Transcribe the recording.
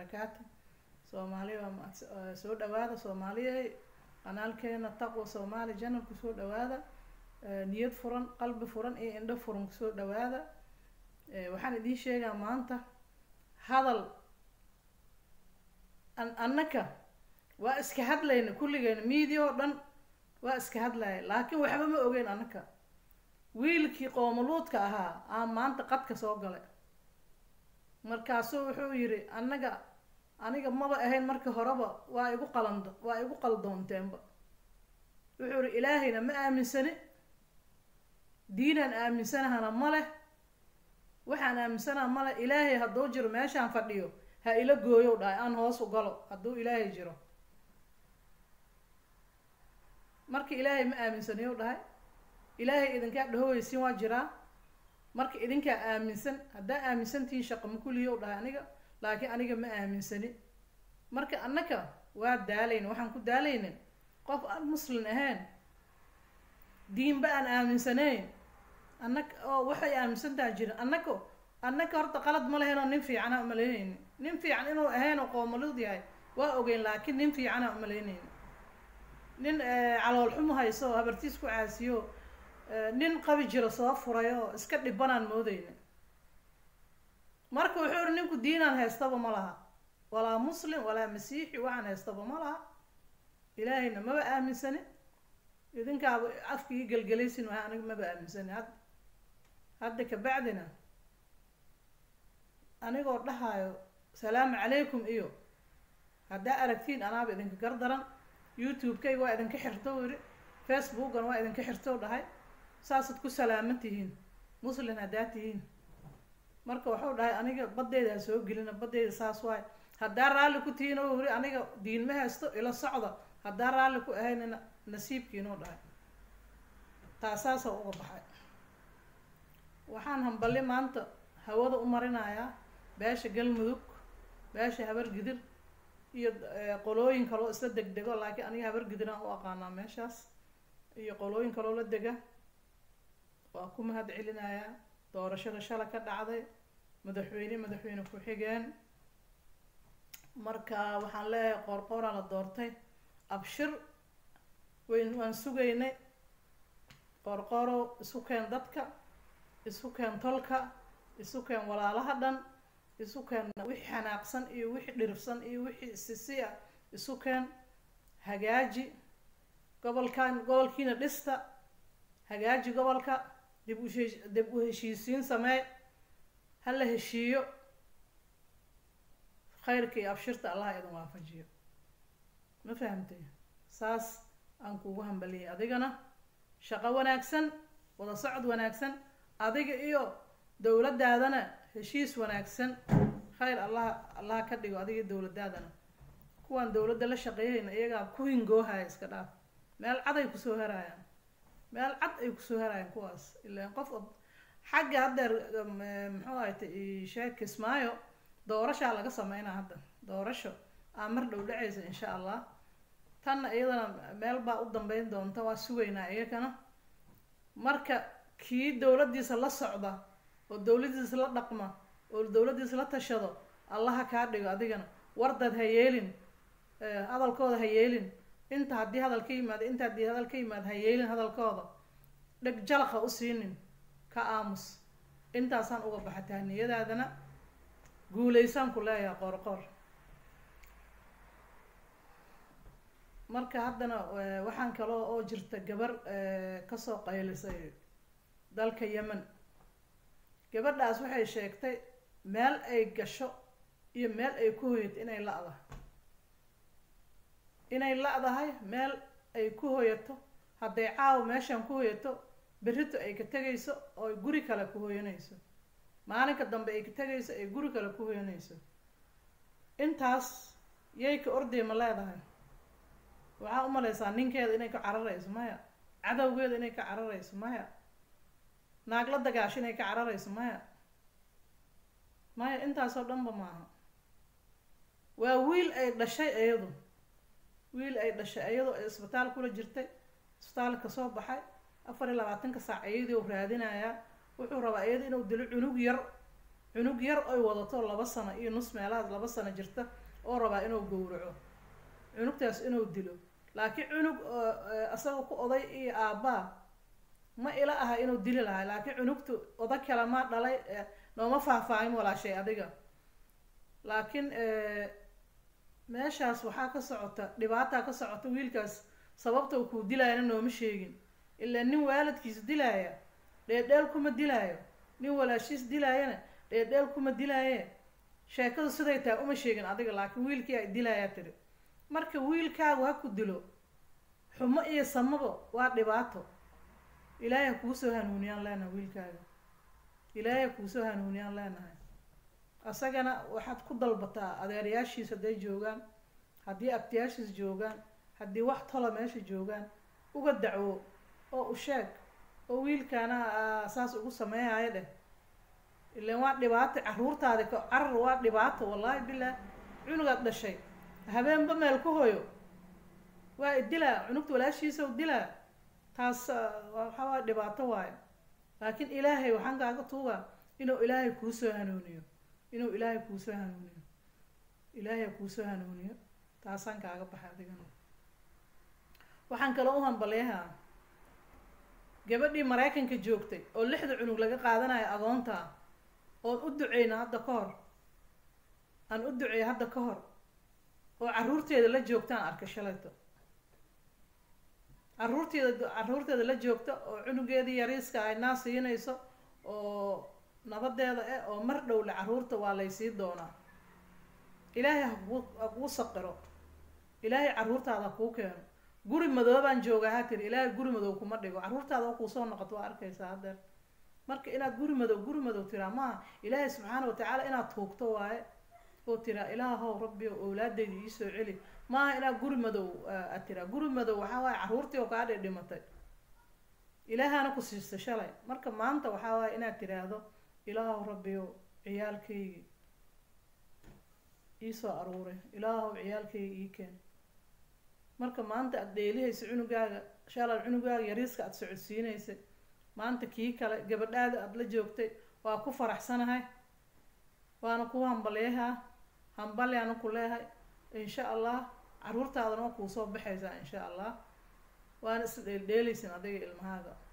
wabarakaatu soomaaliya waa mahad soo dhawaada soomaaliyahay qanaalkeena taqwa soomaali janal kusoo dhawaada niyad furan qalbi furan iyo indho furan kusoo dhawaada waxaan idiin sheegaa maanta hadal an annaka waa iska hadlayna kulligeyna media oo dhan waa iska hadlaya laakiin waxba ma ogeyn annaka wiilkii qoomuluudka ahaa aa maanta qadka soo galay markaasuu wuxuu yidhi annaga aniga maba ahayn markii horeba waa igu qalando waa igu qaldoonteenba wuxuu yihi ilaahayna ma aaminsani diinaan aaminsanahana ma leh waxaan aaminsanaha ma leh ilaahay hadduu jiro meeshaan fadhiyo ha ila gooyow dhahay aan hoos u galo hadduu ilaahay jiro marka ilaahay ma aaminsaniyow dhahay ilaahay idinkaa dhahoweysin waa jiraa marka idinkaa aaminsan haddaa aaminsantihiin shaqa ma kuliyow dhahay aniga laakiin aniga ma aaminsani marka annaka waa daalayna waxaan ku daalaynin qof aan muslin ahayn diinba aan aaminsanayn annaka oo waxay aaminsantaha jirin annaka annaka horta qalad ma lahayn oo nin fiicana umalaynayni nin fiican inuu ahayn oo qoomalud yahay waa ogeyn laakiin nin fiicana umalaynayni nin calool xumo hayso oo habartiis ku caasiyo nin qabi jiro soo furay oo iska dhibanaan moodeyna marka wuxuu ihi ninku diinaan haystaba ma laha walaa muslim walaa masiixi waxaan haystaba ma laha ilaahayna maba aaminsani idinkaaba afkii gelgelaysin waha aniga maba aaminsani had hadda kabacdina anigoo dhahaayo salaamu calaykum iyo haddaa aragtiin anaaba idinka gardaran youtube-kayga waa idinka xirto yidhi facebookan waa idinka xirto dhahay saasaad ku salaaman tihiin muslin haddaa tihiin marka waxuu dhahay aniga badeyda ha soo gelina badeyda saas waay haddaa raalli ku tihiin oo yiri aniga diin ma haysto ila socda haddaa raalli ku ahaynina nasiibkiinuu dhahay taasaasa uga baxay waxaan hamballi maanta hawada u marinayaa beesha galmudug beesha habargidir iyo qolooyin kaloo isla degdego laakiin aniga habargidiraan u aqaanaa meeshaas iyo qolooyin kaloo la dega waa ku mahad celinayaa doorashada shala ka dhacday madaxweyne madaxweyne ku-xigeen marka waxaan leeyahay qoorqooraa la doortay abshir wayn waan sugaynay qoorqoorow isu keen dadka isu keen tolka isu keen walaalaha dhan isu keen wixii xanaaqsan iyo wixii dhirifsan iyo wixii sisi ah isu keen hagaaji gobolkan gobolkiina dhista hagaaji gobolka dib ushee dib u heshiisiin samee ha la heshiiyo khayrka iyo abshirta allaha idin waafajiyo ma fahamtay saas aan kugu hambaliyay adigana shaqo wanaagsan wada socod wanaagsan adiga iyo dowladdaadana heshiis wanaagsan khayr allaha allaha ka dhigo adiga dowladdaadana kuwaan dowladda la shaqeeyayna iyagaa ku hingoohaya iska dhaaf meel cad ay kusoo haraayaan meel cad ay kusoo haraayaan kuwaas ilaan qof xagga haddeer muxuu ahayta sheeg kismaayo doorashaa laga sameynaa hadda doorasho aa mar dhow dhacaysa insha allah tanna iyadana meel baa u dambeyn doonta waa sugaynaa iyagana marka kii dowladdiisa la socda oo dowladdiisa la dhaqma oo dowladdiisa la tashado allaha kaa dhigo adigana wardaad ha yeelin hadalkooda ha yeelin inta haddii hadal ka yimaado inta haddii hadal ka yimaado ha yeelin hadalkooda dheg jalaq ha u siinin ka aamus intaasaan uga baxa tahniyadaadana guulaysaan ku leeyahay qoorqoor marka haddana waxaan kaloo oo jirta gabar kasoo qaylisay dalka yemen gabadhaas waxay sheegtay meel ay gasho iyo meel ay ku hoyato inay la-dahay inay la-dahay meel ay ku hoyato hadday caawa meeshaan ku hoyato berrito ay ka tegayso oo guri kale ku hoyanayso maalinka dambe ay ka tegayso ay guri kale ku hoyanayso intaas yay ka orday ma leedahay waxaa u malaysaa ninkeeda inay ka cararayso maya cadowgeeda inay ka cararayso maya naag la dagaasho inay ka cararayso maya maya intaasoo dhanba maaha waa wiil ay dhashay iyadu wiil ay dhashay iyadoo ay isbitaal kula jirtay isbitaalka kasoo baxay afar iyo labaatanka saac iyadii u raadinayaa wuxuu rabaa iyada inuu dilo cunug yar cunug yar oy wadato laba sano iyo nus meelahaas laba sano jirta oo rabaa inuu gowraco cunugtaas inuu dilo laakiin cunug isaga ku oday iyo aabbaa ma ila aha inuu dili lahay laakiin cunugtu oda kale ma dhalay nooma faahfaahin walaashay adiga laakiin meeshaas waxaa ka socota dhibaataa ka socota wiilkaas sababta uu kuu dilaayana nooma sheegin ilaa nin waalidkiis dilaaya dheedheel kuma dilaayo nin walaashiis dilaayana dheedheel kuma dilaaye sheekadu siday tahay uma sheegin adiga laakiin wiilkii ay dilaayaa tiri marka wiilkaagu ha ku dilo xumo iyo samaba waa dhibaato ilaahay ha kuu soo hanuuniyaan leenahay wiilkaaga ilaahay ha kuu soo hanuuniyaan leenahay asagana waxaad ku dalbataa adeerayaashiis hadday joogaan haddii abtiyaashiis joogaan haddii wax tola meesha joogaan uga dacwo oo u sheeg oo wiilkaana saas ugu sameeyayo dheh ilaan waa dhibaato caruurtaadi ka carar waa dhibaato wallaahi bilah cunugaad dhashay habeenba meel ku hoyo waa idilaa cunugta walaashiisa u dilaa taas waxa waa dhibaato waayo laakiin ilaahay waxaan kaaga tuugaa inuu ilaahay kuusoo hanuuniyo inuu ilaahay kuusoo hanuuniyo ilaahay kuusoo hanuuniyo taasaan kaaga baxay adigana waxaan kaloo u hambaleehaa gabadhii maraykanka joogtay oo lixda cunug laga qaadanayo agoonta oon u duceyna hadda ka hor aan u duceey hadda ka hor oo caruurteeda la joogtaan arkay shalayto caruurteeda caruurteeda la joogta oo cunugeedii yariiska ay naa siinayso oo nabadeeda eh oo mar dhowle caruurta waa laysii doonaa ilaahay hakuu ha kuu saqiro ilaahay caruurtaada ha kuu keeno guri madoobaan joogaa ha tiri ilaahay guri madow kuma dhigo caruurtaada oo kuusoo noqoto waa arkaysaa haddeer marka inaad guri madow guri madow tiraa maaha ilaahay subxaana watacaala inaad tuugto waaye oo tiraa ilaahow rabbi o owlaadeyda iisoo celi maaha inaad guri madow aad tiraa guri madow waxaa waaye caruurtii oo kaa dhe dhimatay ilaahana ku siistay shalay marka maanta waxaa waaye inaad tiraahdo ilaahow rabbiyo ciyaalkaygi iisoo aruuray ilaahow ciyaalkayga ii keen marka maanta aada dheelihaysa cunugaaga shalay cunugaaga yariiska aada socodsiinaysay maanta kii kale gabadhaada aada la joogtay waa ku faraxsanahay waana ku hambaleehaa hambaleana ku leehay insha allah caruurtaadana waa kuusoo baxaysaa insha allah waana is dheeldheelaysin adiga ilmahaaga